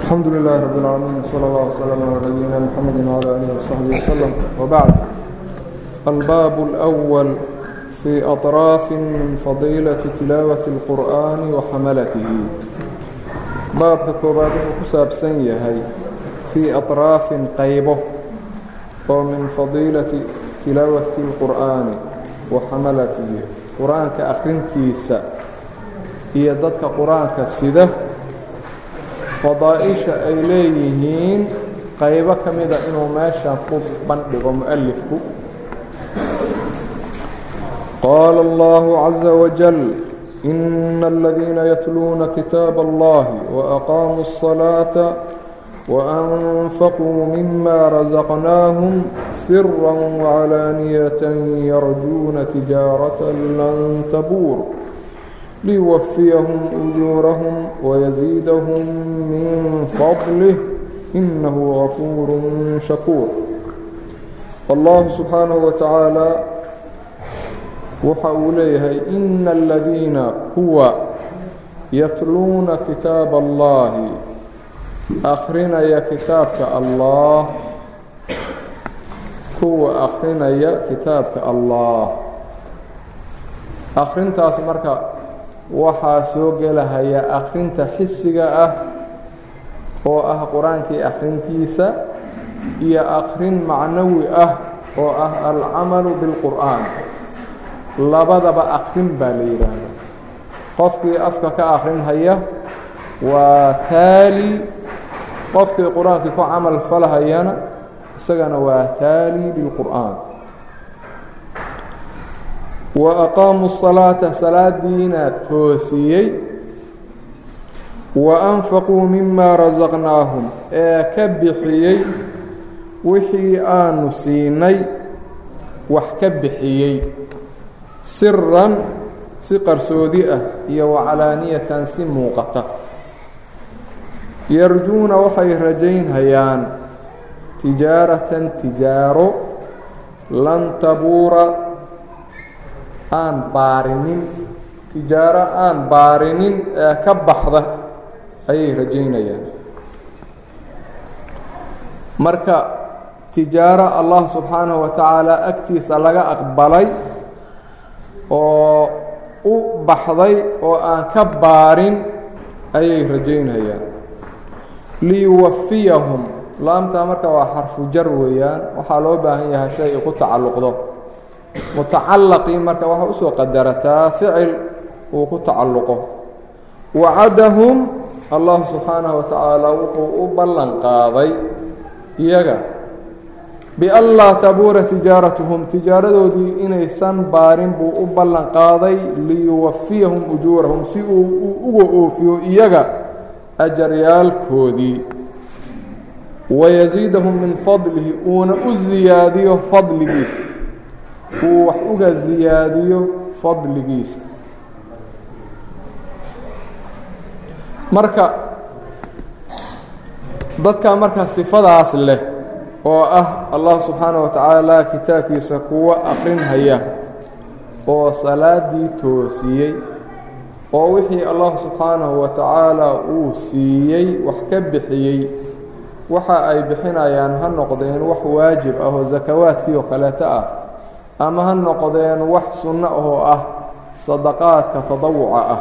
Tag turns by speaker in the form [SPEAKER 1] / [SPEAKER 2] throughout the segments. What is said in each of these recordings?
[SPEAKER 1] الحمد لله رب العالمين صلى الله وسلم على نبينا محمد وعلى آله وصحبه وسلم وبعد الباب الأول في أطراف من فضيلة تلاوة القرآن وحملته baabka koobaad wuxuu ku saabsan yahay fii aطraafin qaybo oo min fadiilati tilaawati اlqur'aani wa xamalatihi qur-aanka akhrintiisa iyo dadka qur-aanka sida fadaaئisha ay leeyihiin qaybo ka mida inuu meeshan ku bandhigo muؤalifku qaala اllahu عaزa wajل إن الذين يتلون كتاب الله وأقاموا الصلاة وأنفقوا مما رزقناهم سرا وعلانية يرجون تجارة لن تبور ليوفيهم أجورهم ويزيدهم من فضله إنه غفور شكور الله سبحانه وتعالى waxa uu leeyahay ina aladiina kuwa yatluuna kitaaba allahi akhrinaya kitaabka allah kuwa akhrinaya kitaabka allah akhrintaas marka waxaa soo gelahaya akhrinta xisiga ah oo ah qur-aankii akhrintiisa iyo akhrin macnawi ah oo ah alcamalu biاlqur'an labadaba akrin baa la yidhaahda qofkii afka ka akrinhaya waa taali qofkii qur-aankii ku camal falahayana isagana waa taali bilqur'aan wa aqaamuu الصalaata salaadiina toosiyey wa anfaquu mima rasaqnaahum ee ka bixiyey wixii aanu siinay wax ka bixiyey siran si qarsoodi ah iyo wacalaaniyatan si muuqata yarjuuna waxay rajaynhayaan tijaaratan tijaaro lan tabuura aan baarinin tijaaro aan baarinin ee ka baxda ayay rajaynayaan marka tijaaro allah subxaanahu wa tacaala agtiisa laga aqbalay oo u baxday oo aan ka baarin ayay rajaynhayaan liyuwafiyahum laamtaa marka waa xarfu jar weeyaan waxaa loo baahan yahay shay ay ku tacalluqdo mutacallaqii marka waxaa usoo qadarataa ficil uu ku tacalluqo wacadahum allah subxaanahu wa tacaala wuxuu u ballan qaaday iyaga bianlaa tabuura tijaaratuhum tijaaradoodii inaysan baarin buu u ballan qaaday liyuwafiyahum ujuurahum si uu uga oofiyo iyaga ajaryaalkoodii wayasiidahum min fadlihi uuna u siyaadiyo fadligiisa uu wax uga siyaadiyo fadligiisa marka dadka marka sifadaas leh oo ah allah subxaanaه wa tacaala kitaabkiisa kuwa akrinhaya oo salaadii toosiyey oo wixii allah subxaanahu wa tacaala uu siiyey wax ka bixiyey waxa ay bixinayaan ha noqdeen wax waajib ah oo sakawaadkii oo kaleeto ah ama ha noqdeen wax sunno oo ah sadaqaadka tadawuca ah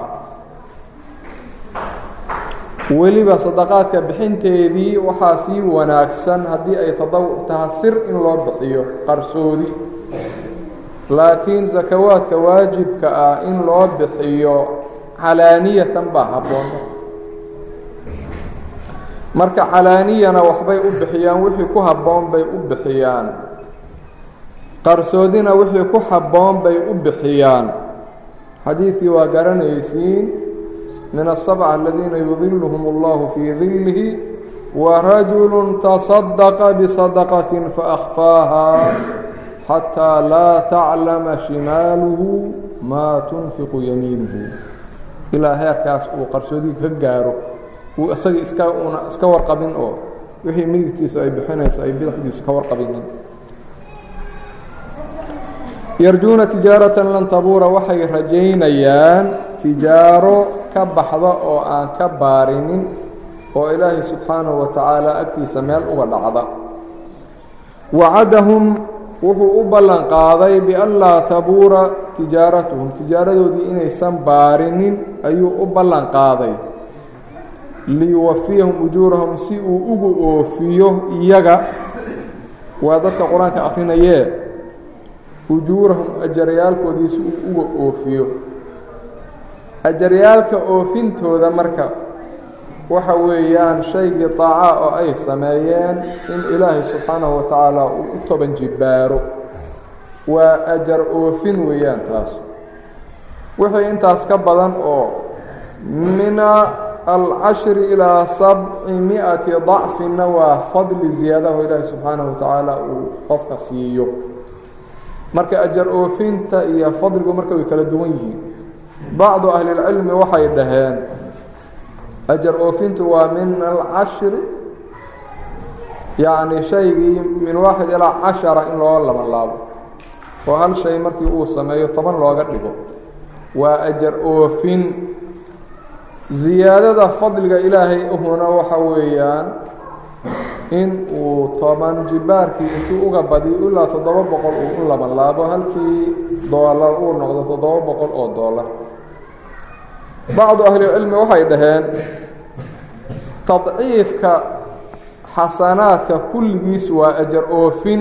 [SPEAKER 1] weliba sadaqaadka bixinteedii waxaa sii wanaagsan haddii ay tadawuc taha sir in loo bixiyo qarsoodi laakiin sakawaadka waajibka ah in loo bixiyo calaaniyatan baa habboon marka calaaniyana waxbay u bixiyaan wixii ku habboon bay u bixiyaan qarsoodina wixii ku habboon bay u bixiyaan xadiidkii waa garanaysiin min الsبع الadiina yudiluhm اllah fii dilih warajulu taصadaqa bصadaqaة faأkhfaaha xatىa laa taclama shimaaluhu maa tunfiqu yamiinuhu ilaa heerkaas uu qarsoodii ka gaaro uu isaga iska una iska warqabin oo wixii midigtiisu ay bixinayso ay bidixdiisu ka warqabinin yarjuuna tijaaratan lan tabuura waxay rajaynayaan tijaaro ka baxda oo aan ka baarinin oo ilaahay subxaanahu wa tacaala agtiisa meel uga dhacda wacadahum wuxuu u ballan qaaday bianlaa tabuura tijaaratuhum tijaaradoodii inaysan baarinin ayuu u ballan qaaday liyuwafiyahum ujuurahum si uu ugu oofiyo iyaga waa dadka qur-aanka akrinayee ujuurahum ajaryaalkoodii si uu uga oofiyo ajaryaalka oofintooda marka waxa weeyaan shaygii طaaca oo ay sameeyeen in ilaahay subxaanahu wa tacaala uu u toban jibbaaro waa ajar oofin weeyaan taas wixii intaas ka badan oo mina alcashri ilaa sabci mi'ati dacfinna waa fadli ziyaadaho ilaahay subxaanahu wa tacaala uu qofka siiyo marka ajar oofinta iyo fadligu marka way kala duwan yihiin bacdu ahli اlcilmi waxay dhaheen ajar oofintu waa min alcashri yacni shaygii min waaxid ilaa cashara in loo laban laabo oo hal shay markii uu sameeyo toban looga dhigo waa ajar oofin ziyaadada fadliga ilaahay uhuna waxa weeyaan in uu toban jibaarkii intuu uga badiyo ilaa toddoba boqol uu u laban laabo halkii doolar uu noqdo toddoba boqol oo doolar bacdu ahlicilmi waxay dhaheen tadciifka xasanaadka kulligiis waa ajar oofin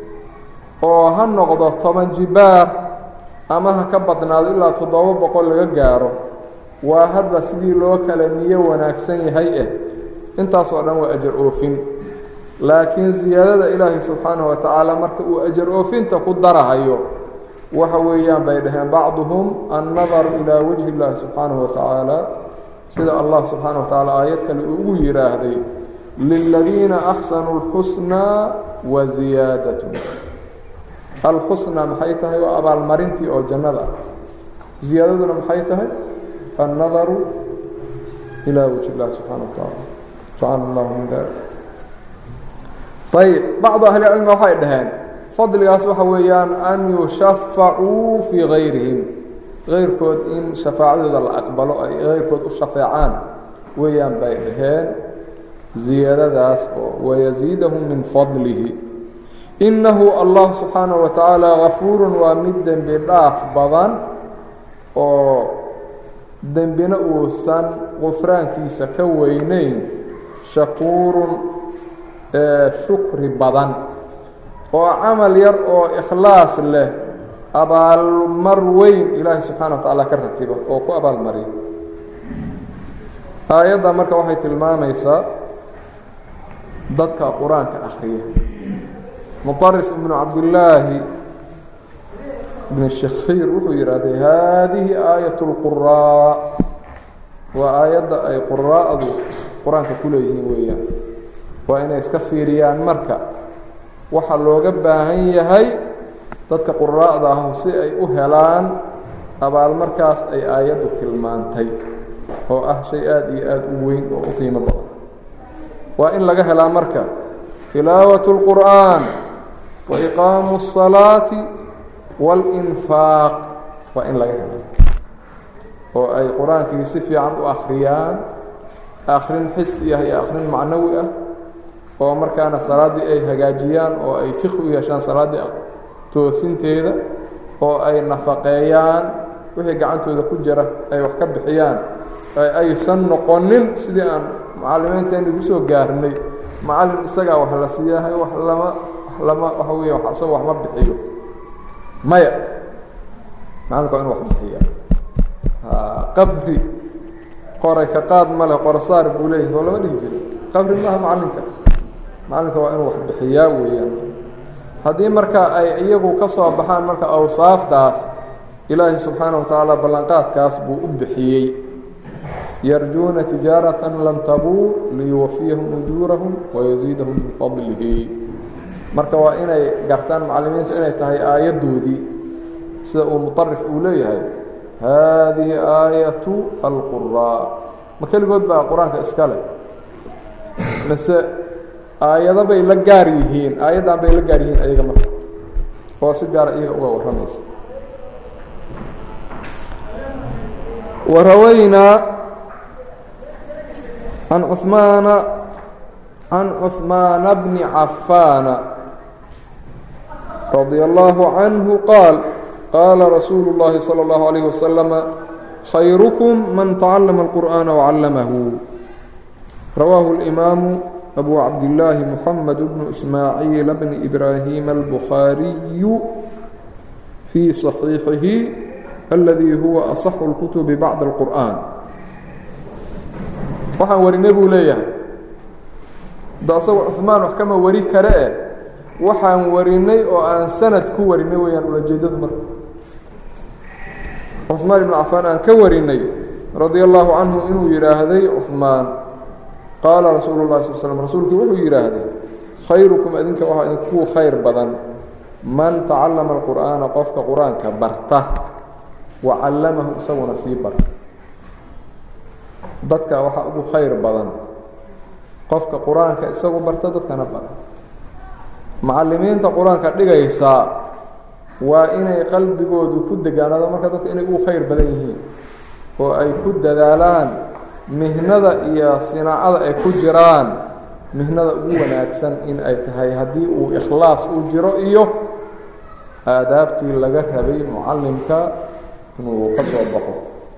[SPEAKER 1] oo ha noqdo toban jibaar ama ha ka badnaado ilaa toddoba boqol laga gaaro waa hadba sidii loo kala niyo wanaagsan yahay eh intaasoo dhan waa ajar oofin laakiin ziyaadada ilaahay subxaanahu wa tacaala marka uu ajar oofinta ku darahayo waxa weeyaan bay dhaheen bacduhum annadaru ilaa wajhi اllahi subxaanahu wa tacaala sida allah subxaanaه wa tacaala aayad kale uu ugu yidhaahday liladiina axsanuu اlxusnaa wa ziyaadat alxusnaa maxay tahay waa abaalmarintii oo jannada ah ziyaadaduna maxay tahay annadaru ilaa wajhi اllahi subxaana wa tacaala jacala allahu min dalik ayb bacdu ahli cilmi waxay dhaheen fadligaas waxa weeyaan an yushafacuu fii gayrihim gayrkood in shafaacadooda la aqbalo ay gayrkood u shafeecaan weeyaan bay dhaheen ziyaadadaas oo wayasiidahum min fadlihi innahu allah subxaanaه wa tacaala gafuurun waa mid dembi dhaaf badan oo dembina uusan qufraankiisa ka weynayn shakuurun shukri badan oo camal yar oo ikhlaas leh abaalmar weyn ilaahay subxana wa tacaala ka ratiba oo ku abaalmariya aayadda marka waxay tilmaamaysaa dadka qur-aanka akhriya muطarif ibnu cabdillaahi ibn shakhiir wuxuu yidhaahday haadihi aayat اlquraa waa aayadda ay quraa'du qur-aanka ku leeyihiin weeyaan waa inay iska fiiriyaan marka waxa looga baahan yahay dadka quraa'da ah si ay u helaan abaalmarkaas ay aayaddu tilmaantay oo ah shay aada iyo aada u weyn oo u qiimo badan waa in laga helaa marka tilaawaة الqur'an wa iqaamu الصalaati wاlinfaaq waa in laga helaa oo ay qur-aankii si fiican u akhriyaan akrin xisi ah iyo akrin macnawi ah oo markaana salaaddii ay hagaajiyaan oo ay fiqi u yeeshaan salaaddii toosinteeda oo ay nafaqeeyaan wixii gacantooda ku jira ay wax ka bixiyaan aysan noqonin sidii aan macallimiinteena igu soo gaarnay macallin isagaa wax la siiyahay wax lama wax lama waxa weya wax isaga wax ma bixiyo maya macallinka waa inu wax bixiya qabri qoray ka qaad ma leh qorasaar buu leeyahay soo lama dhihi jiro qabri maaha macallinka macallinka waa inuu wax bixiyaa weeyaan haddii marka ay iyagu ka soo baxaan marka awsaaftaas ilaahi subxaanaه wa tacaala ballanqaadkaas buu u bixiyey yarjuuna tijaaratan lan tabuur liyuwafiyahum ujuurahum wayaziidahum min fadlihi marka waa inay gartaan macallimiintu inay tahay aayaddoodii sida uu muطarif uu leeyahay haadihi aayatu alquraa ma keligood baa qur-aanka iska leh mise aayado bay la gaar yihiin aayaddan bay la gaar yihiin ayaga marka oo si gaara iyaga uga warramaysa warawaynaa can cumaana can cuثmaana bni cafaana radia allahu canhu qaal qaala rasuulu اllahi salى اllahu عalayh wasalama khayrukum man tacallama اlqur'aana wacallamahu rawaahu اlimaamu abu cabdillaahi muxamed bnu ismaaciil bni ibraahiima albukhaariyu fii صaxiixihi aladii huwa asaxu اlkutubi bacda اlqur'an waxaan warinay buu leeyahay da asagoo cuثmaan wax kama wari kare eh waxaan warinay oo aan sanad ku warinay weeyaan ulajeedadu marka cuثmaan ibnu cafaan aan ka warinay radia allahu canhu inuu yidhaahday cuثmaan qaala rasuulu اlahi sal slm rasuulkii wuxuu yidhaahday khayrukum adinka waxaa idinkuu khayr badan man tacallama alqur'aana qofka qur-aanka barta wa callamahu isaguna sii bara dadka waxaa ugu khayr badan qofka qur-aanka isagu barta dadkana bara macallimiinta qur-aanka dhigaysaa waa inay qalbigoodu ku degaanaado marka dadka inay ugu khayr badan yihiin oo ay ku dadaalaan mihnada iyo sinaacada ay ku jiraan mihnada ugu wanaagsan in ay tahay haddii uu ikhlaas uu jiro iyo aadaabtii laga rabay mucallimka inuu ka soo baxo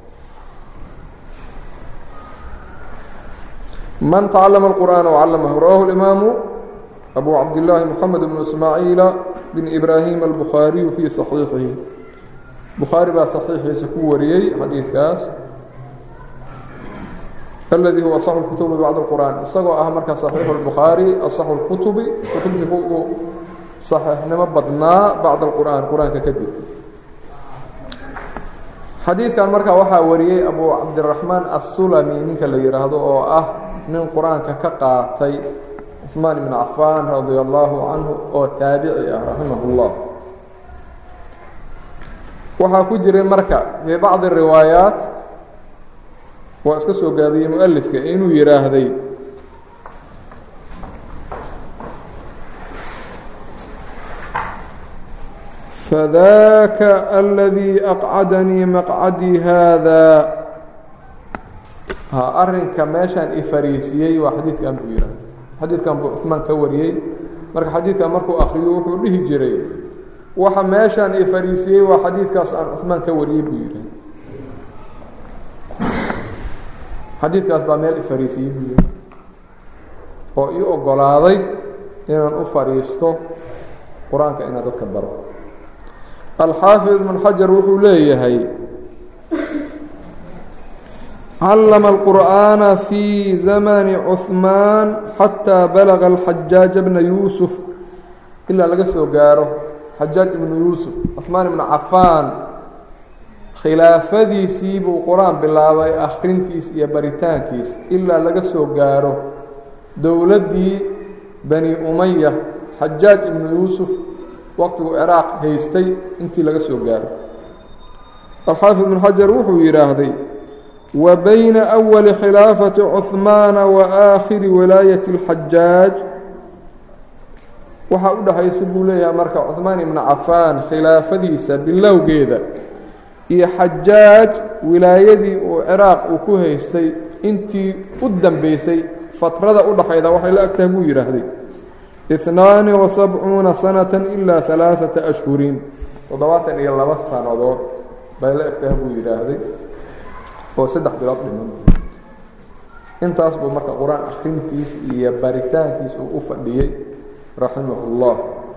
[SPEAKER 1] man tacallama اlqur'aana wcallamahu rawahu اlimaamu abu cabdillaahi moxamed bnu ismaaciila bn ibraahim albukhaariyu fii صaxiixihi bukhaari baa saxiixiisa ku wariyey xadiidkaas aladii huwa asaxu اlkutubi bacd اlqur'aan isagoo ah marka saxiixu اlbukhaari asaxu اlkutubi kutubtii ugu saxiixnimo badnaa bacda اlqur'aan qur-aanka kadib xadiidkan marka waxaa wariyey abu cabdiraxmaan assulami ninka la yidhaahdo oo ah nin qur-aanka ka qaatay cuثmaan ibn cafaan radia allahu canhu oo taabici ah raximah اllah waxaa ku jiray marka fii bacdi riwaayaat waa iska soo gaabiyey mualifka inuu yidhaahday fadaaka aladii aqcadanii maqcadii haada ha arrinka meeshaan i fariisiyey waa xadiidkan buu yidhahda xadiidkan buu cuثmaan ka wariyey marka xadiidkan markuu akriyo wuxuu dhihi jiray waxa meeshaan i fariisiyey waa xadiidkaas aan cuثmaan ka wariyey buu yidhi xadiidkaas baa meel i fariisiyey buu yidhi oo ii ogolaaday inaan u fadhiisto qur-aanka inaan dadka baro alxaafid ibn xajar wuxuu leeyahay callama اlqur'aana fii zamani cuثmaan xataa balaga alxajaaja bna yuusuf ilaa laga soo gaaro xajaaj ibnu yuusuf cuثmaan ibnu cafaan khilaafadiisii buu qur-aan bilaabay akhrintiis iyo baritaankiis ilaa laga soo gaaro dowladdii bani umaya xajaaj ibnu yuusuf waqtigu ciraaq haystay intii laga soo gaaro alxaafid ibnu xajar wuxuu yidhaahday wa bayna أwali khilaafati cuثmaana wa aakhiri wilaayati اlxajaaj waxaa u dhexaysa buu leeyahay marka cuثmaan ibnu cafaan khilaafadiisa bilowgeeda iyo xajaaj wilaayadii uu ciraaq uu ku haystay intii u dambeysay fatrada u dhaxayda waxay la agtahay buu yidhaahday itnaani wasabcuuna sanata ilaa alaaثata ashhurin toddobaatan iyo laba sannadood bay la egtahay buu yidhaahday oo saddex bilood dhiman intaas buu marka qur-aan akhrintiis iyo baritaankiis uu u fadhiyey raximah اllah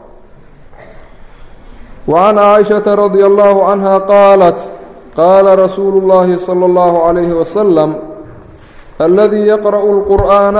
[SPEAKER 1] وعن عائشة رضي الله عنها قالت قال رسول الله صلى الله عليه وسلم الذي يقرأ القرآن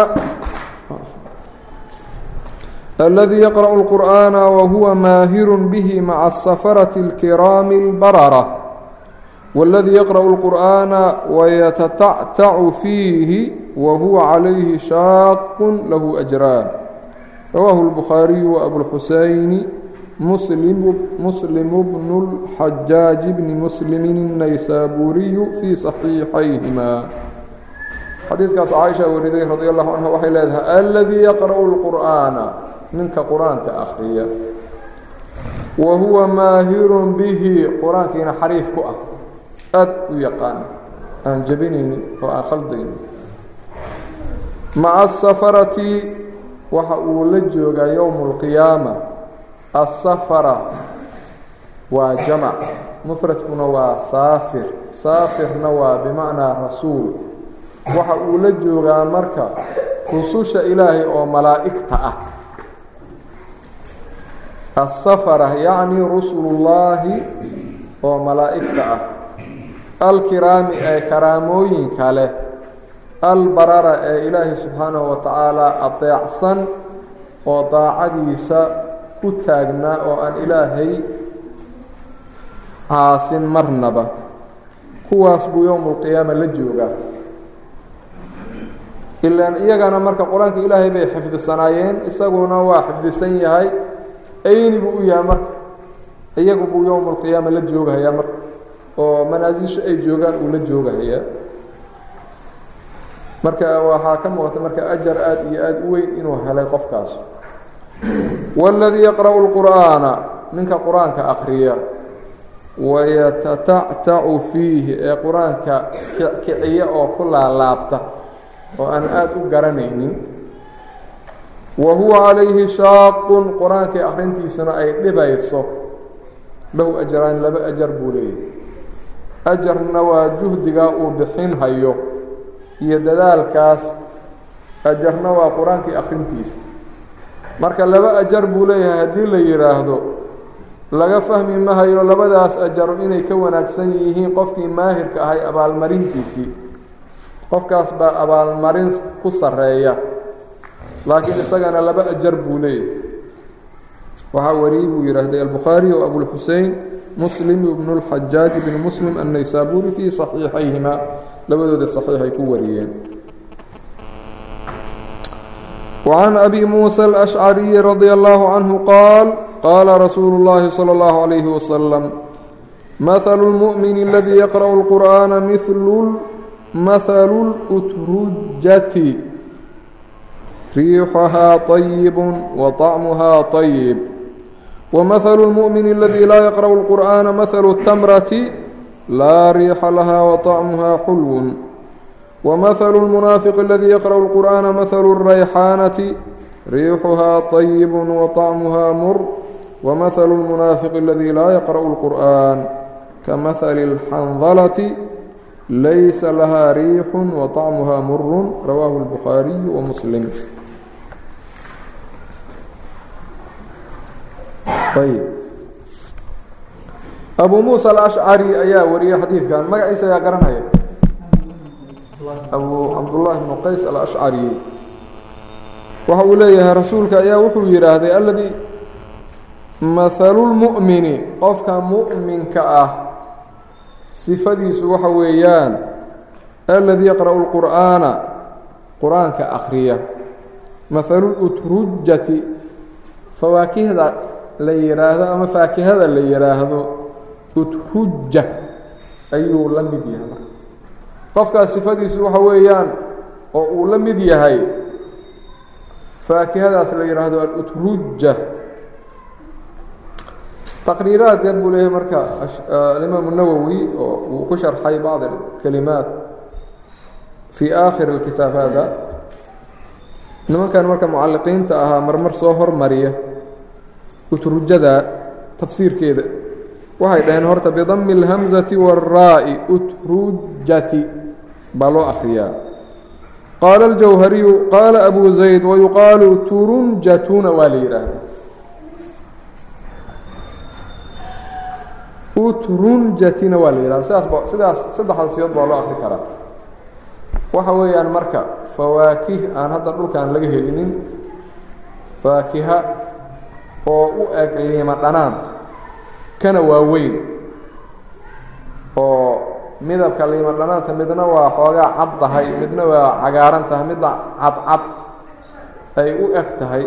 [SPEAKER 1] الذي يقرأ القرآن وهو ماهر به مع السفرة الكرام البررة والذي يقرأ القرآن ويتتعتع فيه وهو عليه شاق له أجران رواه البخاري وأبو الحسين مسلم مسلم بن الحجاج بن مسلم النيسابوري في صحيحيهما xadiidkaas caaisha wariday radi allahu canha waxay leedahay aladii yaqra'u اlqur'aana ninka qur-aanka akhriya wa huwa maahirun bihi qur-aankiina xariif ku ah aad u yaqaan aan jebinaynin oo aan khaldaynin maca asafarati waxa uu la joogaa yowmu اlqiyaama asafara waa jamac mufradkuna waa saafir saafirna waa bimacnaa rasuul waxa uu la joogaa marka rususha ilaahay oo malaa'igta ah asafara yacni rusulullaahi oo malaa'igta ah alkiraami ee karaamooyinka leh albarara ee ilaahay subxaanahu wa tacaala adeecsan oo daacadiisa ku taagnaa oo aan ilaahay caasin marnaba kuwaas buu yowmu lqiyaama la joogaa ilaan iyagana marka qur-aanka ilaahay bay xifdisanaayeen isaguna waa xifdisan yahay ayni buu u yahay marka iyagu buu yowmu lqiyaama la joogahayaa marka oo manaasisha ay joogaan uu la joogahayaa marka waxaa ka muuqata marka ajar aada iyo aada u weyn inuu helay qofkaas waladii yaqra'u lqur'aana ninka qur-aanka akriya wayatatactacu fiihi ee qur-aanka kiciya oo ku laalaabta oo aan aada u garanaynin wa huwa calayhi shaaqun qur-aankii akhrintiisuna ay dhibayso lahu ajraan laba ajar buu leeyahay ajarna waa juhdigaa uu bixinhayo iyo dadaalkaas ajarna waa qur-aankii akhrintiisa marka laba ajar buu leeyahay haddii la yidhaahdo laga fahmi mahayo labadaas ajaru inay ka wanaagsan yihiin qofkii maahirka ahay abaalmarintiisii qofkaas baa abaalmarin ku sarreeya laakiin isagana laba ajar buu leeyahay waxaa wariyey buu yidhaahday albukhaari o abulxusein muslim ibnu اlxajaaj ibn muslim annaysaburi fii صaxiixayhima labadooda صaxiix ay ku wariyeen وعن أbي موسى الأشعري رضي الله عنه قال قال رsuuل اللhi صلى الله عليه وسلم مثل المؤمن الذي يقرأ القرآن مثل الأترجة ريixها طيب وطعمها طيب ومثل المؤمن الذي لا يقرأ القرآن مثل التمرة لا ريح لها وطعمها حلو ومثل المنافق الذي يقرأ القرآن مثل الريحانة ريحها طيب وطعمها مر ومثل المنافق الذي لا يقرأ القرآن كمثل الحنظلة ليس لها ريح وطعمها مر رواه البخاري ومسلم طيب أبو موسى الأشعري أيا وريا حديث كان ما عيسى يا قرنها abu cabdullaahi bnu qays alashcari waxa uu leeyahay rasuulka ayaa wuxuu yidhaahday alladii mahalulmu'mini qofka mu'minka ah sifadiisu waxa weeyaan alladii yaqra'u lqur'aana qur-aanka akhriya mahalulutrujati fawaakihda la yidhaahdo ama faakihada la yidhaahdo utruja ayuu la mid yahay qofkaas sifadiisu waxa weeyaan oo uu la mid yahay faakihadaas la yidhaahdo alutruja taqriiraad deer buu leeyahay marka alimaamu nawowi oo uu ku sharxay bacd alkalimaat fii aakhir alkitaab hada nimankan marka mucalliqiinta ahaa marmar soo hormariya utrujada tafsiirkeeda waxay dhaheen horta bidami اlhamzati wاraa'i utrujati baa loo akriyaa qaala اljawhariyu qaala abu zayd wayuqaalu turunjatuna waa la yidhaahda utrunjatina waa la yidhahda sidaas ba sidaas saddexda siyood baa loo akri karaa waxa weeyaan marka fawaakih aan hadda dhulkaan laga helinin faakiha oo u eg liima dhanaanta kana waa weyn oo midabka liima dhanaanta midna waa xoogaa cad tahay midna waa cagaaran tahay midna cadcad ay u eg tahay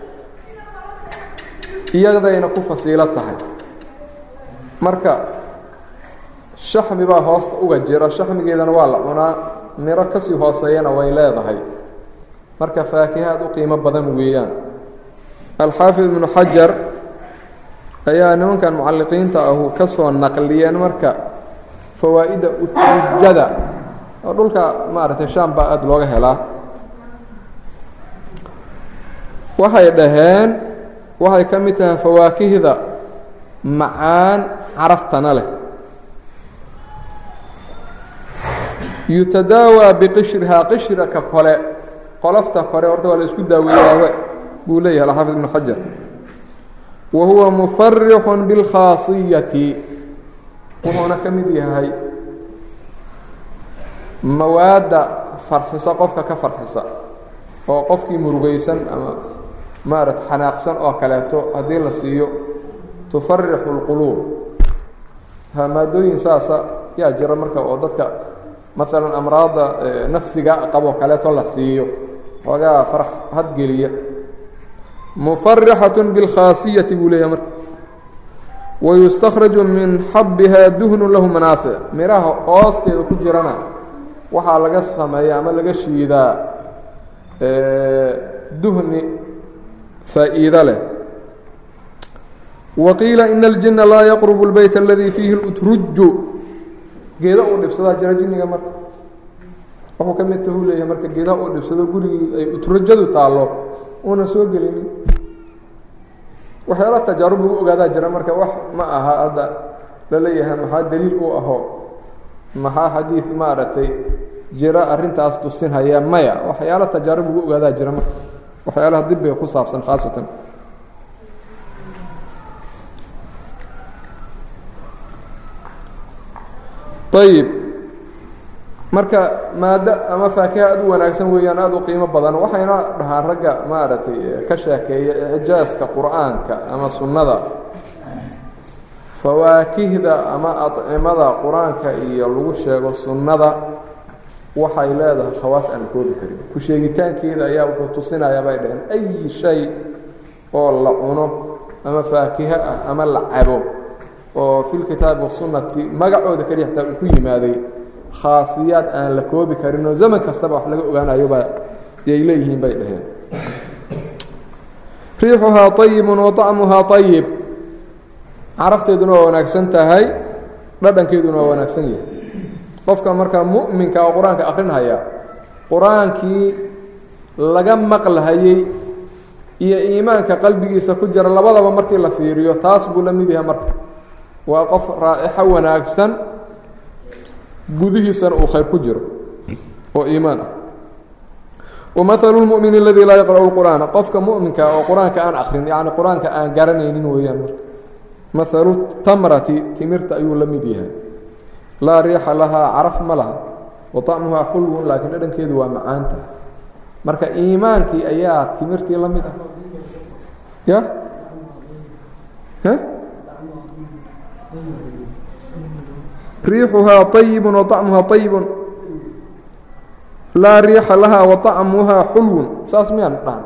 [SPEAKER 1] iyadayna ku fasiilo tahay marka shaxmi baa hoosta uga jira shaxmigeedana waa la cunaa miro kasii hooseeyana way leedahay marka faakihaad u qiimo badan weeyaan alxaafid ibnu xajar ayaa nimankan mucalliqiinta ahu ka soo naqliyeen marka fawaa'idda utrujada oo dhulka maaragtay shaam baa aada looga helaa waxay dhaheen waxay ka mid tahay fawaakihda macaan caraftana leh yutadaawaa biqishrihaa qishrika kole qolofta kore horta waa la isku daaweeyaawe buu leeyahay alxaafid ibnu xajar wa huwa mufarixun bilkhaasiyati wuxuuna ka mid yahay mawaadda farxisa qofka ka farxisa oo qofkii murugaysan ama maarata xanaaqsan oo kaleeto haddii la siiyo tufarixu اlquluub maadooyin saasa yaa jira marka oo dadka maalan amraadda nafsiga qaboo kaleeto la siiyo xoogaa farax hadgeliya mufarixaة biاlkhaasiyati buu leeyahay marka wayustakraju min xabbiha duhnu lahu manaafic midhaha hoosteeda ku jirana waxaa laga sameeya ama laga shiidaa duhni faa'iido leh waqiila ina اljina laa yaqrubu اlbeyt اladii fiihi اlutruju geeda uu dhibsadaa jira jinniga marka wuxuu ka mid tahu leeyahay marka geedaha uu dhibsado gurigii ay utrujadu taallo uuna soo gelinin waxyaala tajaarub lagu ogaadaa jira marka wax ma aha hadda la leeyahay maxaa daliil u aho maxaa xadiid maaragtay jira arrintaas tusinhaya maya waxyaala tajaarub lagu ogaadaa jira marka waxyaalaha dibbiga ku saabsan khaasatan ayib marka maado ama faakiha aad u wanaagsan weeyaan aada u qiimo badan waxayna dhahaan ragga maaragtay ka sheekeeya icjaaska qur'aanka ama sunnada fawaakihda ama acimada qur-aanka iyo lagu sheego sunnada waxay leedahay khawaas aan koobi karin ku sheegitaankeeda ayaa wuxuu tusinayaa bay dhaheen ay shay oo la cuno ama faakiho ah ama la cabo oo fi lkitaabi wasunnati magacooda keliya xataa uu ku yimaaday khaasiyaad aan la koobi karin oo zaman kastaba wax laga ogaanayoba yay leeyihiin bay dhaheen riixuhaa طayibun wa طacmuhaa طayib carafteeduna waa wanaagsan tahay dhadhankeeduna waa wanaagsan yahay qofka markaa mu'minka oo qur-aanka akrinhaya qur-aankii laga maqlahayey iyo iimaanka qalbigiisa ku jira labadaba markii la fiiriyo taas buu la mid yahay marka waa qof raaixo wanaagsan gudihiisana uu khayr ku jiro oo iimaan ah wamahalu lmu'min aladii laa yaqra'u lqur'aana qofka mu'minka oo qur-aanka aan akrin yacni qur-aanka aan garanaynin weeyaan marka mahalu tamrati timirta ayuu la mid yahay laa riixa lahaa caraf ma laha wa طacmuhaa xulwun laakiin dhadhankeedu waa macaanta marka iimaankii ayaa timirtii la mid ah ya riixuhaa طayibu waطacmuhaa طayibun laa riixa lahaa waطacmuhaa xulwun saas miyaan dhahan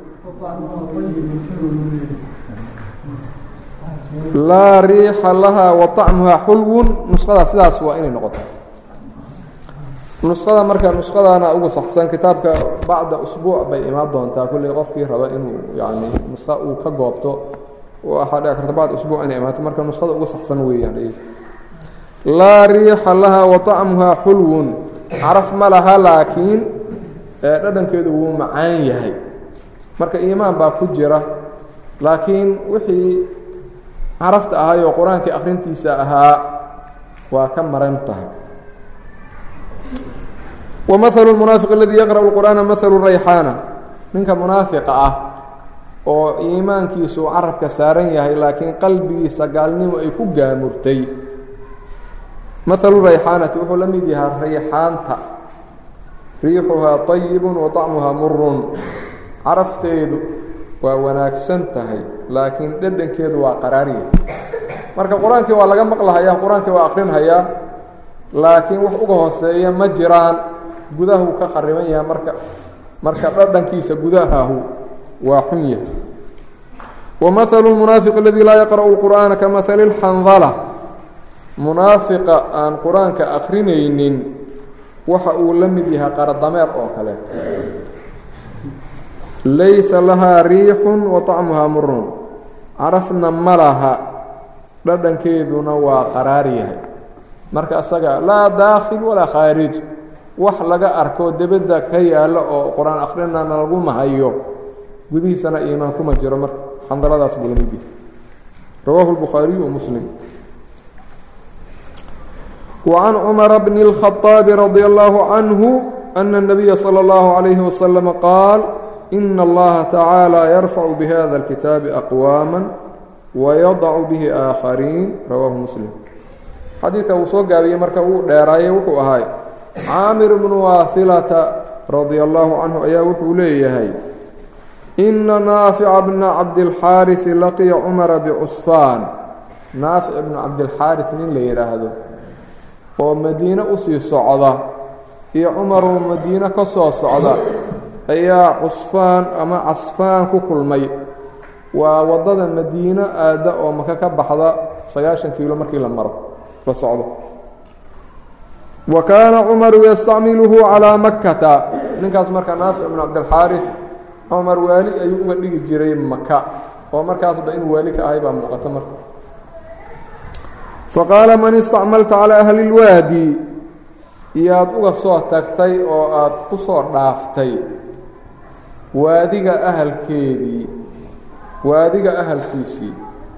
[SPEAKER 1] laa riixa lahaa waطacmuhaa xulwun nusqada sidaas waa inay noqoto nusqada marka nusqadana ugu saxsan kitaabka bacda usbuuc bay imaan doontaa kulley qofkii raba inuu yani nusqa uu ka goobto waxaa dhici karta bacd usbuuc inay imaato marka nusqada ugu saxsan weeyaan laa riixa lahaa waطacmuhaa xulwun caraf ma laha laakiin dhadhankeedu wuu macaan yahay marka iimaan baa ku jira laakiin wixii carafta ahay oo qur-aankii akhrintiisa ahaa waa ka maran tahay wamahalu munaafiq aladii yaqra'u lqur'aana mahalu rayxaana ninka munaafiqa ah oo iimaankiisu carabka saaran yahay laakiin qalbigiisa gaalnimo ay ku gaamurtay mahalu rayxaanati wuxuu la mid yahay rayxaanta riixuhaa طayibun wa طacmuhaa murun carafteedu waa wanaagsan tahay laakiin dhadhankeedu waa qaraariya marka qur-aankii waa laga maqlahayaa qur-aankii waa akrinhayaa laakiin wax uga hooseeya ma jiraan gudahuu ka khariban yahay marka marka dhadhankiisa gudahahu waa xun yahay wamahalu lmunaafiq aladii laa yaqra'u lqur'aana ka mahali اlxandala munaafiqa aan qur-aanka akrinaynin waxa uu la mid yahay qaradameer oo kaleeto laysa lahaa riixun wa طacmuhaa murun carafna ma laha dhadhankeeduna waa qaraar yahay marka isaga laa daakhil walaa khaarij wax laga arko debedda ka yaalla oo qur-aan akrinana lagu mahayo gudihiisana iimaan kuma jiro marka xandaladaas buu lamid yahay rawaahu الbukhaariyu وmuslim وعن cمر بن الخطاب رضي الله عنه أن النبي صلى الله عليه وسلم قال إن الله تعالى يرفع بهذا الكتاب أقواما ويضع به آخرين رواه مسلم xadiidka wuu soo gaabiyey marka uu dheeraayey wuxuu ahay caamir bnu waasilata radia allahu canhu ayaa wuxuu leeyahay ina naafica bna cabdilxaariثi laqiya cumara bicusfaan naafic bnu cabdilxaariث nin la yidhaahdo oo madiine usii socda iyo cumaroo madiine ka soo socda ayaa cusfaan ama casfaan ku kulmay waa waddada madiine aadda oo maka ka baxda sagaashan kiilo markii la maro la socdo wa kaana cumaru yastacmiluhu calaa makkata ninkaas marka naafic bnu cabdilxaarif cumar waali ayuu uga dhigi jiray maka oo markaasba inuu waali ka ahay baa muuqato marka faqaala man istacmalta calaa ahli اlwaadi iyaad uga soo tagtay oo aad ku soo dhaaftay waadiga ahalkeedii waadiga ahalkiisii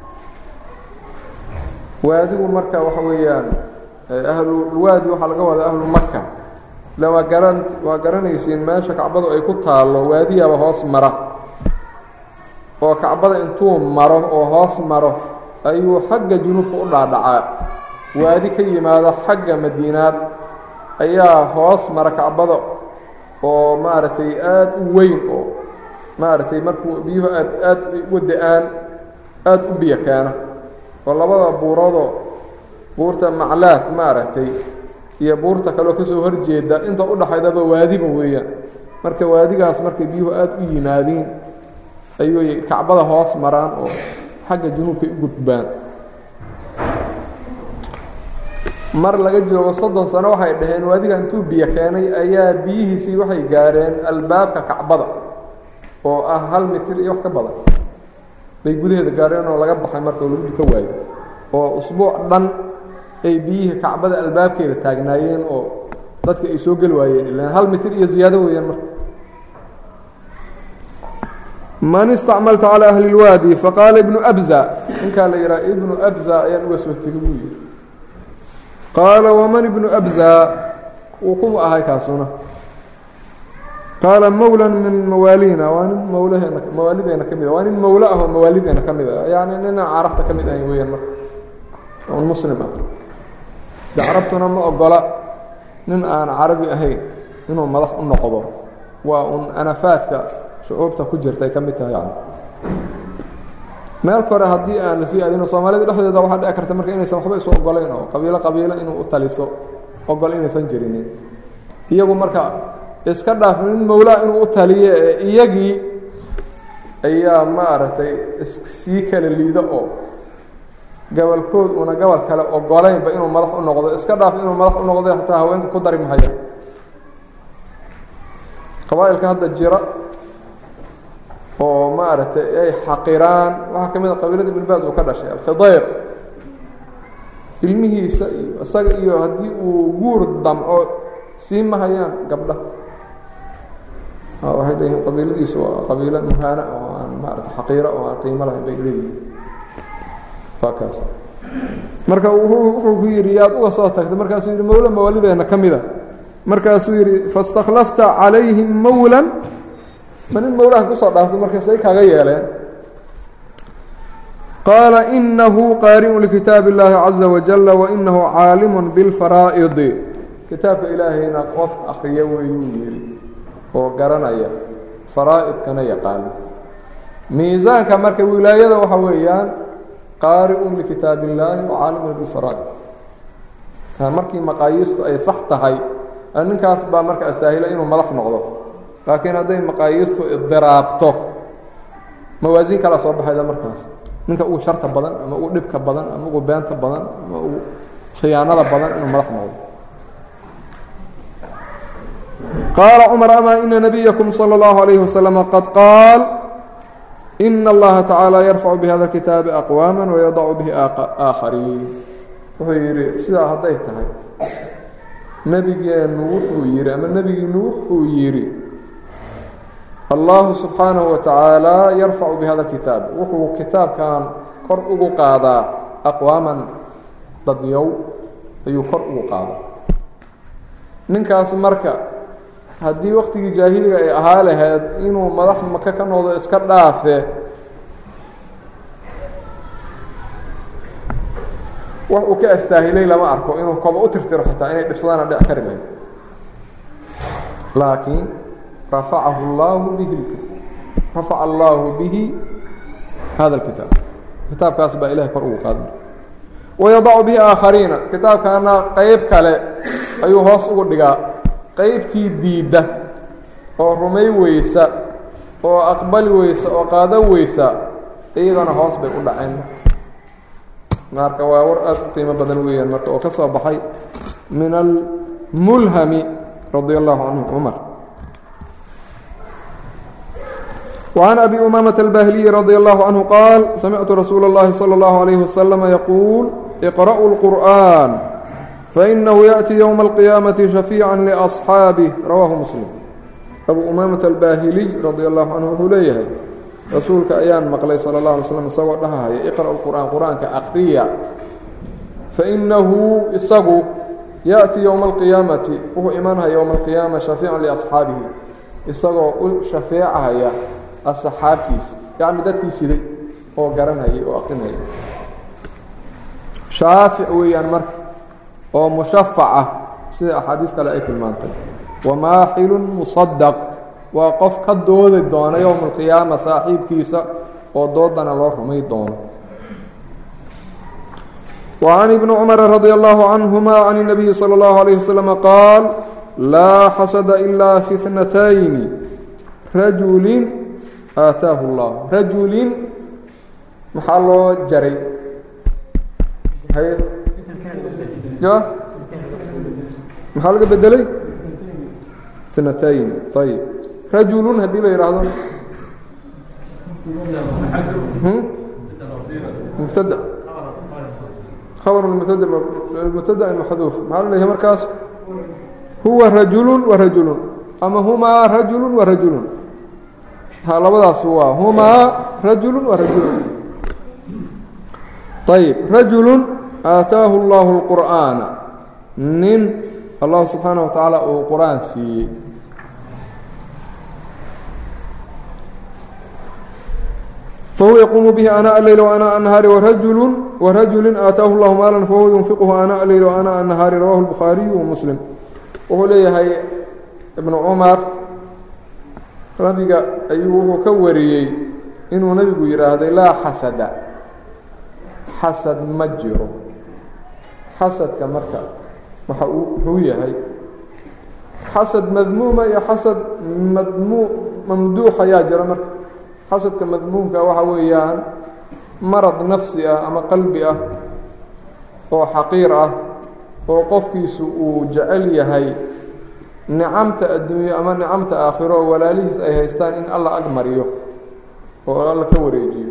[SPEAKER 1] waadigu marka waxa weeyaan ahlulwaadi waxaa laga wadaa ahlu maka le waa garan waa garanaysiin meesha kacbadu ay ku taallo waadiyaba hoos mara oo kacbada intuu maro oo hoos maro ayuu xagga junuubka u dhaadhacaa waadi ka yimaado xagga madiinaad ayaa hoos mara kacbada oo maaragtay aad u weyn oo maaragtay markuu biyuhu aad aad uga da-aan aada u biyo keena oo labada buuroodoo buurta maclaad maaragtay iyo buurta kaleo kasoo horjeeda inta u dhaxaydaba waadiba weeyaan marka waadigaas markay biyuhu aada u yimaadiin ayuy kacbada hoos maraan oo xagga junuubkay u gudbaan mar laga joogo soddon sano waxay dhaheen waadiga intuu biyo keenay ayaa biyihiisii waxay gaareen albaabka kacbada oo ah hal mitir iyo wax ka badan bay gudaheeda gaareen oo laga baxay marka lagu ka waayo oo usbuuc dhan ay biyihii kacbada albaabkeeda taagnaayeen oo dadka ay soo geli waayeen ilaan hal mitir iyo ziyaado weeyaan marka man istacmalta calى ahli اlwaadi faqaala ibnu abza ninkaa la yidhaha ibnu abza ayaan uga soo tegi buu yihi qaala waman ibnu abza uu ku ahay kaasuna qaala mowla min mawaalina waa nin mawlaheena mawaalideena ka mid a waa nin mawlo ah oo mawaalideena ka mid a yani ninaan carabta ka mid ahayn weeyaan marka un muslim ah de carabtuna ma ogola nin aan carabi ahayn inuu madax u noqdo waa un anafaadka shucuubta ku jirtay ka mid tahay yani meel kore haddii aan la sii aadino soomaalida dhexdeeda waxaa dhici karta marka inaysan waxba isu ogolayn oo qabiilo qabiilo inuu u taliso ogol inaysan jirinin iyagu marka iska dhaaf nin mawlaa inuu u taliyo ee iyagii ayaa maaragtay sii kala liido oo gabalkood una gobol kale ogolaynba inuu madax u noqdo iska dhaaf inuu madax u noqdo xataa haweenka ku dari mahaya qabaa'ilka hadda jira oo maaragtay ay xaqiraan waxaa ka mid a qabiilada ibn baas uu ka dhashay alkhidayr ilmihiisa iyo isaga iyo haddii uu guur damco sii mahayaan gabdha waxay leeyihiin qabiiladiisu waa qabiilo muhaana oo aan maarata xaqiiro oo aan qiimo lahayn bay leeyihiin waa kaas marka wuxuu ku yidhi yaad uga soo tagtay markaasuu yidhi mawlo mawaalideena ka mida markaasuu yidhi faاstakhlafta calayhim mawlan ma nin mawlahaas kusoo dhaaftay markaasay kaaga yeeleen qaala inahu qaari'u likitaab اllaahi caza wajala wainahu caalimu biاlfaraa'idi kitaabka ilaahayna qof akriya weeyuu yidhi oo garanaya faraa'idkana yaqaano miisaanka marka wilaayada waxa weeyaan qaari'un likitaab illaahi wacaalimun bilfaraa'id markii maqaayiistu ay sax tahay ninkaas baa marka astaahila inuu madax noqdo laakiin hadday maqaayiistu idiraabto mawaasiin kala soo baxayda markaas ninka ugu sharta badan ama ugu dhibka badan ama ugu beenta badan ama ugu khiyaanada badan inuu madax noqdo qaala cumar ama ina nabiyakm salى اllahu عalayه waslm qad qaal ina اllaha tacaalى yarfacu bihada اlkitaabi aqwaama wayadacu bihi aakhariin wuxuu yidhi sidaa hadday tahay nebigeennu wuxuu yidhi ama nebigiinu wuxuu yidhi allahu subxaanahu wa tacaala yarfacu bihada kitaab wuxuu kitaabkan kor ugu qaadaa aqwaaman dadyow ayuu kor ugu qaadaa ninkaas marka haddii waktigii jaahiliga ay ahaa lahayd inuu madax maka ka noqdo iska dhaafe wax uu ka astaahilay lama arko inuu koba u tirtiro xitaa inay dhibsadaana dhec kari lahayd laakiin rafacahu اllahu bihi rafaca allahu bihi hada اlkitaab kitaabkaas baa ilahay kor ugu qaaday wayadacu bihi aakhariina kitaabkaana qeyb kale ayuu hoos ugu dhigaa qeybtii diidda oo rumay weysa oo aqbali weysa oo qaado weysa iyadana hoos bay u dhaceen marka waa war aad u qiimo badan weeyaan marka oo ka soo baxay min almulhami radi allahu canhu cumar وعن أبي أمامة الباهلي رضي الله عنه قال سمعت رسول الله صلى الله عليه وسلم يقول اقرأوا القرآن فإنه يأتي يوم القيامة شفيعا لأصحابه رواه مسلم أبو أمامة الباهلي رضي الله عنه هليه رسولك أيان مقلي صلى الله عليه وسلم سوى لها اقرأ القرآن قرآن كأقرية فإنه إصغو يأتي يوم القيامة وهو إيمانها يوم القيامة شفيعا لأصحابه إصغو شفيعها يا أصحابتيس يعني دادكي سيدي oo garanayay oo aqrinayay shaafic weeyaan marka oo mushafaca sida axaadiis kale ay tilmaantay wamaaxilun musadaq waa qof ka doodi doona yowma alqiyaama saaxiibkiisa oo doodana loo rumay doono وعن ابن عمر رضي الله عنهما عن النبي صلى الله عليه وسلم قال لا حسد إلا في اثنتين رجل آتاه الله رجل maxaa loo jaray ya maxaa laga bedelay اثنتين ayb rajul haddii la yidhaahdo mubtad khabr mubtad mubtada maxduuf maxaa la leeyahay markaas huwa rajul warajul ama humaa rajul warajul ha labadaas waa humaa rajul warajul ayb rajulu aataahu اllahu اlqur'aana nin allah subxaanaه wa tacaala uu qur'aan siiyey fahuwa yaquumu bihi anaaء اleyl وanaaء الnahaari warajulu warajuli aataahu اllahu maala fahuwa yunfiquhu anaaء اleyl وanaaء الnahaari rawahu الbukhaariyu وmuslim wuxuu leeyahay ibnu cumar nabiga ayuu wuxuu ka wariyey inuu nebigu yidhaahday laa xasada xasad ma jiro xasadka marka waxa uu wuxuu yahay xasad madmuuma iyo xasad madmuu mamduux ayaa jira marka xasadka madmuumka waxa weeyaan marad nafsi ah ama qalbi ah oo xaqiir ah oo qofkiisu uu jecel yahay nicamta adduunyo ama nicamta aakhiro oo walaalihiis ay haystaan in alla ag mariyo oo alla ka wareejiyo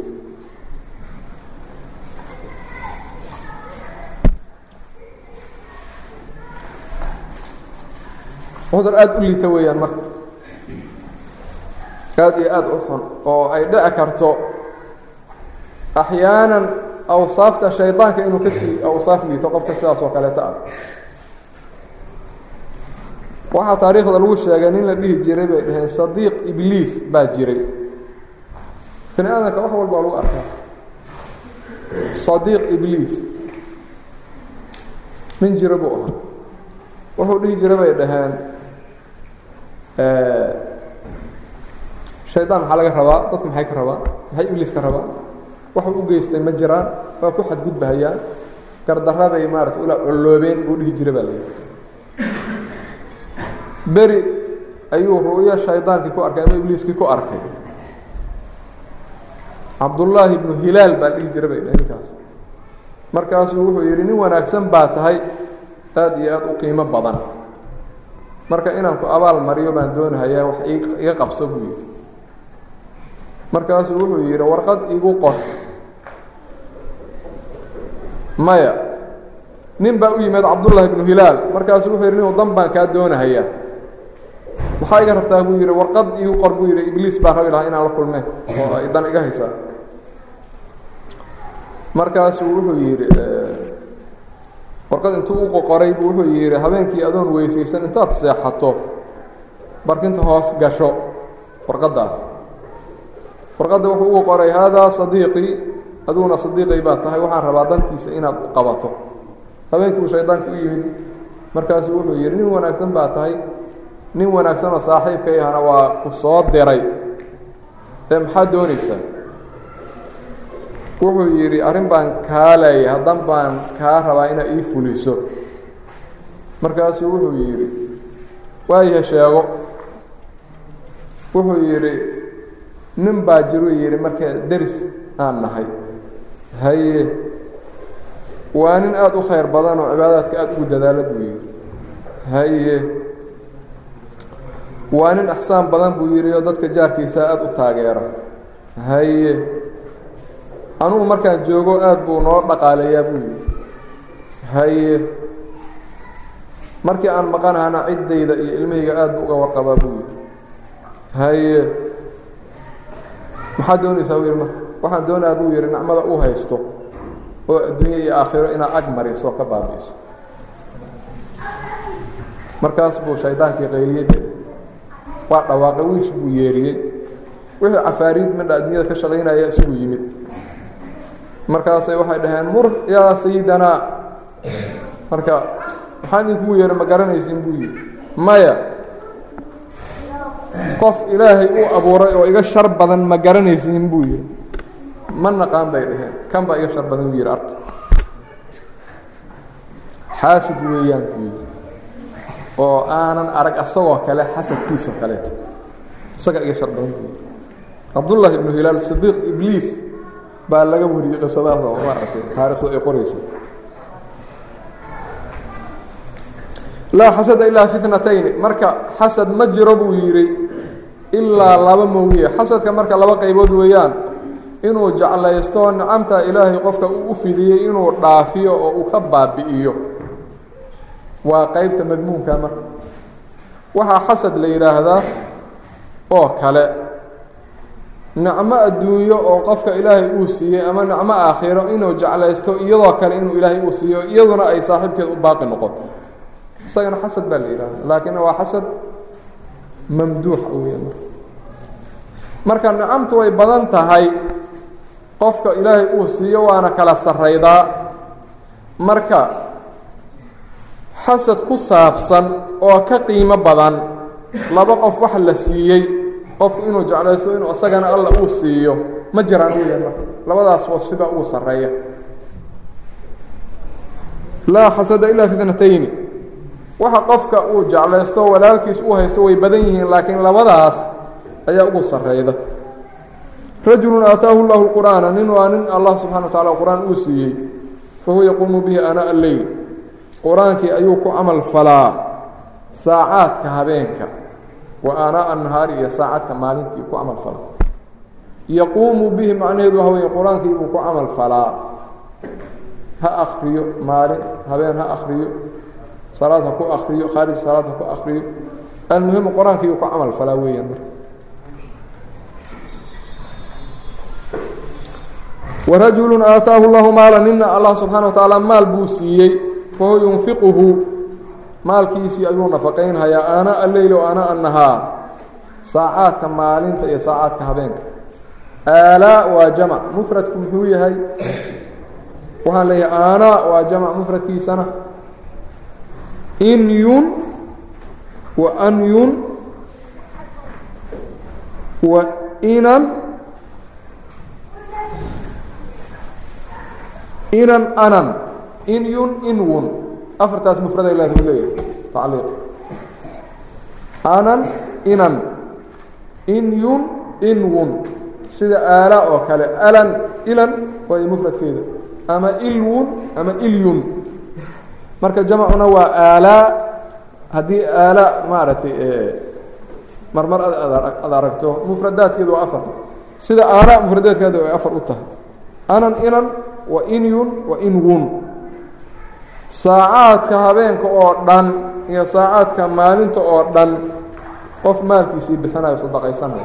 [SPEAKER 1] cudar aada u liita weeyaan marka aada iyo aada u xun oo ay dhici karto axyaanan awsaafta shaydaanka inuu kasii awsaaf liito qofka sidaas oo kaleeta ah waxaa taariikhda lagu sheegay nin la dhihi jiray bay dhaheen sadiiq ibliis baa jiray bini aadamka wax walba waa lagu arkaa sadiiq ibliis nin jira buu ahaa wuxuu dhihi jiray bay dhaheen shaydaan maxaa laga rabaa dadku maxay ka rabaan maxay ibliis ka rabaan waxuu u geystay ma jiraan waa ku xadgudbahayaan gardaraday maarata ula colloobeen buu dhihi jiray baa layihi beri ayuu ru'yo shaydaankii ku arkay ama ibliiskii ku arkay cabdullaahi ibnu hilaal baa dhihi jira bay dhah ninkaas markaasuu wuxuu yidhi nin wanaagsan baa tahay aada iyo aada u qiimo badan marka inaan ku abaal mariyo baan doonahayaa wax iga qabso buu yidhi markaasuu wuxuu yidhi warqad igu qor maya nin baa u yimid cabdullaahi ibnu hilaal markaasuu wuxuu yidhi ninuu dan baan kaa doonahayaa maxaa iga rabtaa buu yidhi warqad igu qor buu yidhi ibliis baan rabi lahaa inaan la kulmeen oo ay dan iga haysaa markaasuu wuxuu yidhi warqad intuu u qoqoray buu wuxuu yidhi habeenkii adoon weysaysan intaad seexato barkinta hoos gasho warqaddaas warqadda wuxuu ugu qoray haadaa sadiiqii aduguna sadiiqay baad tahay waxaan rabaa dantiisa inaad u qabato habeenkii uu shaydaanka u yimid markaasuu wuxuu yidhi nin wanaagsan baa tahay nin wanaagsanoo saaxiibkay ahna waa ku soo diray ee maxaad doonaysaa wuxuu yidhi arrin baan kaa leeyay haddan baan kaa rabaa inaad ii fuliso markaasuu wuxuu yidhi waayaha sheego wuxuu yidhi nin baa jiruu yidhi marka deris aan nahay haye waa nin aada u khayr badan oo cibaadaadka aada ugu dadaala buu yidhi haye waa nin axsaan badan buu yidhi oo dadka jaarkiisa aada u taageera haye anugu markaan joogo aada buu noo dhaqaaleeyaa buu yidhi haye markii aan maqanahana ciddayda iyo ilmahayga aada buu uga warqabaa buu yidhi haye maxaad doonaysaa buu yidhi marka waxaan doonayaa buu yidhi nicmada uu haysto oo adduunye iyo aakhiro inaad ag mariso oo ka baabi'iso markaas buu shaydaankii qayliyey waa dhawaaqay wiish buu yeeriyey wixii cafaariid midha adduunyada ka shaqaynaya isugu yimid markaasay waxay dhaheen mur yaa sayidanaa marka maxaan idinkugu yeehay ma garanaysin buu yidhi maya qof ilaahay uu abuuray oo iga shar badan ma garanaysin buu yidhi ma naqaan bay dhaheen kan baa iga shar badan buu yidhi arka xaasid weeyaan buu yidhi oo aanan arag asagoo kale xasadkiisoo kaleeto isaga iga shar badan buu yidhi cabdullaahi ibnu hilaal sidiiq ibliis baa laga wariyey qisadaas oo maaragtay taarikhdu ay qorayso laa xasada ilaa fitnatayni marka xasad ma jiro buu yidhi ilaa laba moogiye xasadka marka laba qaybood weeyaan inuu jeclaysto nicamta ilaahay qofka uu u fidiyey inuu dhaafiyo oo uu ka baabi'iyo waa qaybta madmuumka marka waxaa xasad la yidhaahdaa oo kale nicmo adduunyo oo qofka ilaahay uu siiyey ama nicmo aakhiro inuu jeclaysto iyadoo kale inuu ilaahay uu siiyo iyaduna ay saaxiibkeed u baaqi noqoto isagana xasad baa la yidhahda laakiin waa xasad mamduux weya marka marka nicamtu way badan tahay qofka ilaahay uu siiyo waana kala sarraydaa marka xasad ku saabsan oo ka qiimo badan laba qof wax la siiyey qofku inuu jeclaysto inuu isagana alla uu siiyo ma jiraan weya marka labadaas wasfiba ugu sarreeya laa xasada ilaa fitnatayni waxa qofka uu jeclaysto walaalkiis uu haysto way badan yihiin laakiin labadaas ayaa ugu sarreyda rajulu aataahu llahu qur'aana nin waa nin allah subxana wa tacala qur-aan uu siiyey fahuwa yaquumu bihi anaa alleyl qur-aankii ayuu ku camal falaa saacaadka habeenka wa aanaa annahaari iyo saacadka maalintii ku camal falaa yaquumu bihi macnaheedu waxa weeye qur-aankii buu ku camal falaa ha akriyo maalin habeen ha akriyo salaad ha ku akriyo khaarij salaad ha ku akriyo almuhimu qur-aankii buu ku camal falaa weeyaan marka warajulu aataahu llahu maala nina allah subxaana wa tacaala maal buu siiyey fahuwa yunfiquhu maalkiisii ayuu nafaqaynhayaa aanaa alleyl o aanaa annahaar saacaadka maalinta iyo saacaadka habeenka aalaa waa jamac mufradku muxuu yahay waxaan leeyahay aanaa waa jamac mufradkiisana inyun wa anyun wa inan inan anan inyun inwun afartaas mufraday leeda u leeyahay tacliiq anan inan inyun inwun sida aala oo kale alan ilan waa mufradkeeda ama ilwun ama ilyun marka jamcuna waa aalaa haddii aala maaragtay marmar ad aragto mufradaadkeedu waa afar sida aala mufradaadkeedu ay afar u tahay anan inan wa inyun wa inwun saacaadka habeenka oo dhan iyo saacaadka maalinta oo dhan qof maalkiisii bixinayo sadaqaysanaya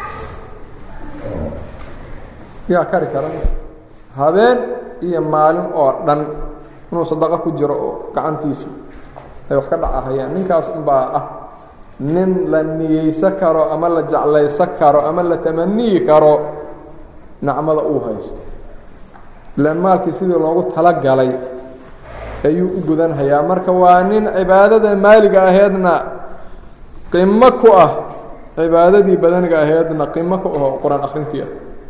[SPEAKER 1] yaa kari kara habeen iyo maalin oo dhan inuu sadaqo ku jiro oo gacantiisu ay wax ka dhacahayaan ninkaas unbaa ah nin la niyeysan karo ama la jeclaysan karo ama la tamaniyi karo nacmada uu haysto ilaan maalkii sidii loogu talagalay ayuu u gudanhayaa marka waa nin cibaadada maaliga aheedna qimo ku ah cibaadadii badaniga aheedna qimo ku aho qur-aan akhrintii ah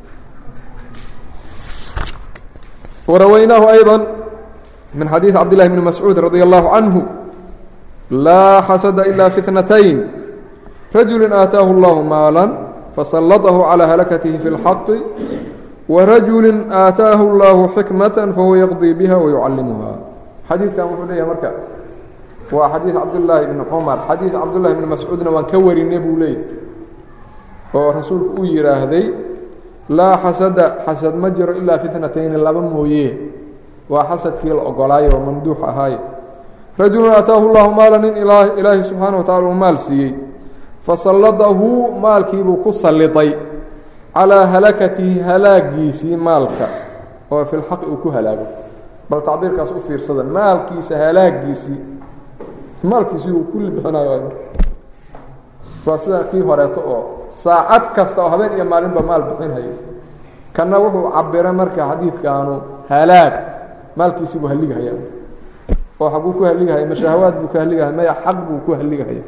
[SPEAKER 1] warawaynaahu ayضا min xadiiث cabd لlahi bn mascuud radي الlahu canhu laa xasada ila fi اثnatayn rajulu aataahu اllahu maala fasallaطahu calى halakatihi fi اlxaqi warajuli aataahu اllahu xikmaة fahuwa yaqضii biha wayucallimuha xadiidkan wuxuu leeyahay marka waa xadiiث cabdالlaahi bn cumar xadiiث cabdالlahi bn mascuudna waan ka warinay buu leeyahy oo rasuulku uu yidhaahday laa xasada xasad ma jiro ilaa fitnatayni laba mooye waa xasadkii la ogolaaye oo mamduux ahaaye rajulun aataahu llahu maala nin ilaahi subxaana wa tacala uu maal siiyey fasalladahu maalkiibuu ku salliday calaa halakatihi halaagiisii maalka oo fi lxaqi uu ku halaago bal tacbiirkaas u fiirsada maalkiisa halaagiisii maalkiisii uu kulli bixinayo waa sida kii horeeto oo saacad kasta oo habeen iyo maalinba maal bixinhayo kanna wuxuu cabiray marka xadiidkaanu halaag maalkiisii buu halligahaya oo xaguu ku halligahaya mashahwaad buu ka halligahaya maya xaq buu ku halligahaya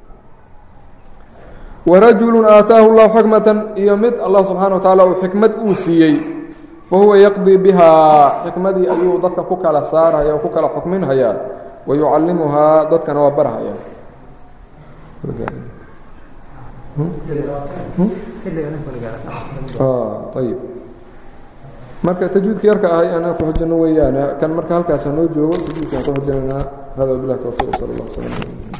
[SPEAKER 1] warajulu aataahu llahu xikmatan iyo mid allah subxaana wa tacaala uu xikmad uu siiyey fa huwa yaqdii bihaa xikmadii ayuu dadka ku kala saarhaya oo ku kala xukminhayaa wa yucallimuhaa dadkana waa barhaya ayb marka tajwiidka yarka ahay anaa ku xujino weeyaan kan marka halkaas noo joogo tajwiidkaan ku xujinaynaa hada bilah tawfiiq sal اllah slm